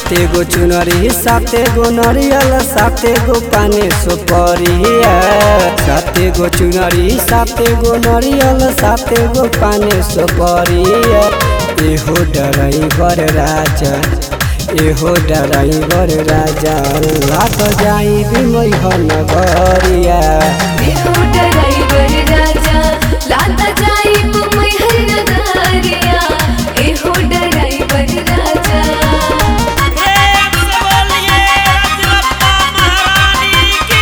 साते गो चुनरी साते गो नरियल साते गो पाने सुपरिया साते गो चुनरी साते गो नरियल साते गो पाने सुपरिया एहो डराइवर राजा एहो डराइवर राजा लात जाई बिमई नगरिया एहो ड्राइवर राजा लाता जाई मुंबई हर नगरिया एहो ड्राइवर राजा प्रेम से बोलिए रजरप्पा महारानी की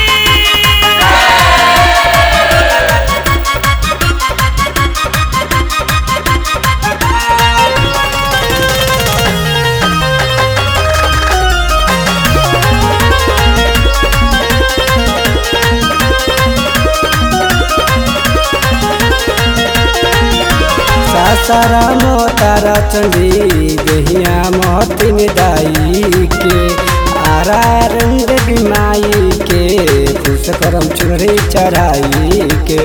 सासारा मोतारा चंडी गहिया मोहतिन दाई के आरा रंग बिमाई के खुश करम चुनरी चढ़ाई के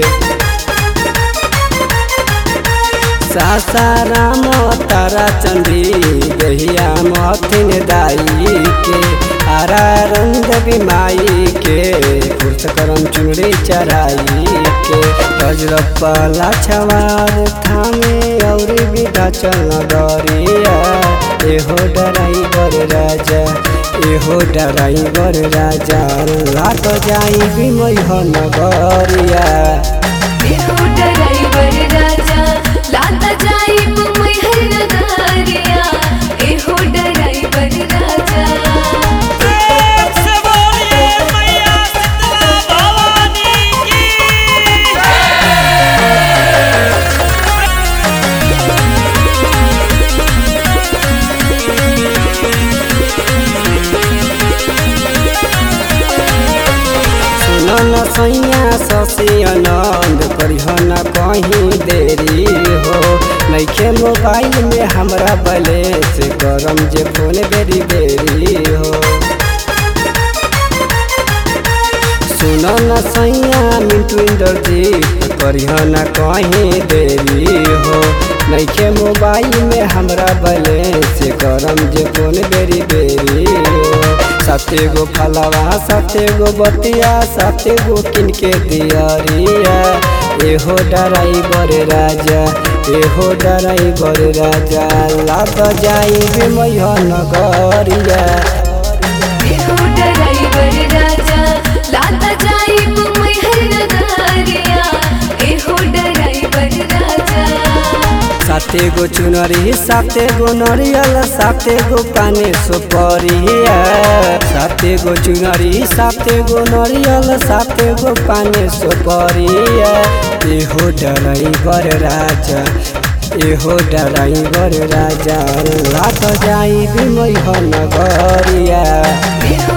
सासारा मोतारा चंडी गहिया मोहतिन दाई के आरा रंग बिमाई के खुश करम चुनरी चढ़ाई के गजरप्पा लाछवार थामे और विधा चल डरिया एहो डराइवर राजा एहो डराइवर राजा लात जाई बिमई नगरिया एहो ड्राइवर राजा लाता जाई मुंबई हर नगरिया एहो ड्राइवर राजा प्रेम से बोलिए मैया शीतला भवानी की सुनो न सैया ससी आनंद करिह न कहीं देरी हो नैखे मोबाइल में हमरा बैलेंस करम जे फोन बेरी बेरी हो सुनो न सैया मिंटू इंद्रजीत करिह न कहीं देरी हो नैखे मोबाइल में हमरा बैलेंस करम जे फोन बेरी बेरी हो साते गो फलवा साते गो बतिया साते गो किनके दियरिया एहो डराइवर राजा एहो डराइवर राजा लाग जाई बिमय नगरिया एहो ड्राइवर राजा लाता जाई मुंबई हर नगरिया एहो ड्राइवर राजा साते गो चुनरी साते गो नरियल साते गो पाने सुपरिया साते गो चुनरी साते गो नरियल साते गो पाने सुपरिया एहो डराइवर राजा एहो डराइवर राजा लात जाई बिमई नगरिया एहो